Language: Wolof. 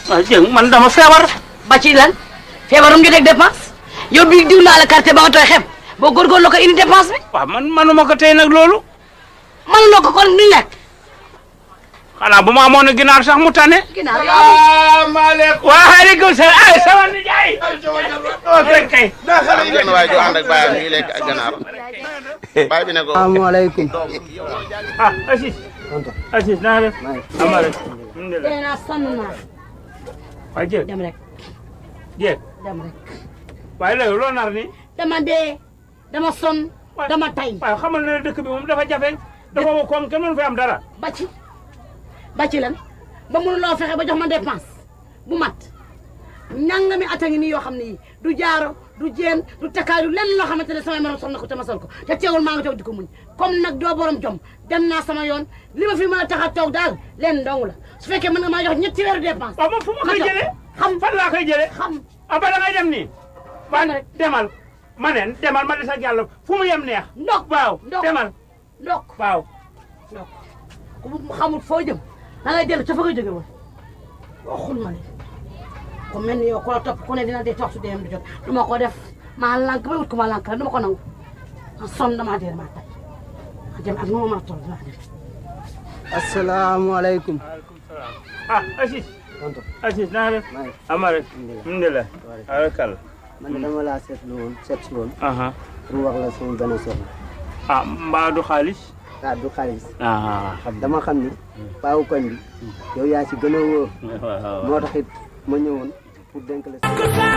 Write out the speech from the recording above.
waaw jëng man dama feebar ba ci lan feebarum jotee ak dépense yow bi diw naa la carte ba nga tooy xeb boo góorgóorlu ko indi dépense bi waaw man manuma ko tey nag loolu man loo ko kon du lekk xanaa bu ma amoon a ginaar sax mu tane ginnaaw yow salaamaaleykum. waaleykum salaam ay sama nijaay oo fekk kay benn waay ju ànd ak baayam ñuy lekk ak ganaar baay bi ne ko asalaamaaleykum. ah Assis Assis naa def ama rek alhamdulilah dee naa sonn naa waaye jéeg dem rek jéeg dem rek waaye léegi loo nar ni dama dee dama sonn Waaye- dama tay waaye xamal na ne dëkk bi moom dafa jafe dafa woo koom kenn mënu fi am dara ba ci ba ci lan ba mënuloo fexe ba jox ma dépense bu mat ñanga mi ata ngi nii yoo xam ne yi du jaaro du jeen du takkaay du lenn loo xamante ne samay morom sol na ko te ma sol ko te teewul maa ngi toog di ko muñ comme nag doo borom jom dem naa sama yoon li ma fi mën a tax a toog daal leen dong la su fekkee mën nga maa jox ñetti weeru dépense waaw moom fu ma koy toog. jëlee xam fan laa koy jëlee xam ah ba da ngay dem nii Dem waa rek. demal ma neen demal ma des ak yàlla fu mu yem neex ndok waaw ndok demal ndok waaw ndok ku mu xamul foo jëm da ngay dellu ca fa nga jóge woon waxul ma ne ku mel ni yow ku la topp ku ne dina dee toog su dee du jot du ma ko def maa lànk ba wut ko ma lànk rek du ma ko nangu ma sonn damaa dee damaa tay ma jëm ak nu ma mën a toll dinaa def asalaamaaleykum. ah Assis tonton Assis naa def maa ngi ama rek alhamdulilah alakal man de dama laa seetlu woon seet si woon aha pour wax la sama benn soxla. ah mbaa du xaalis ah du xaalis. ah xam dama xam ni. paawu koñ bi. yow yaa ci gën a wóor. waaw moo tax it ma ñëwoon pour dénk la.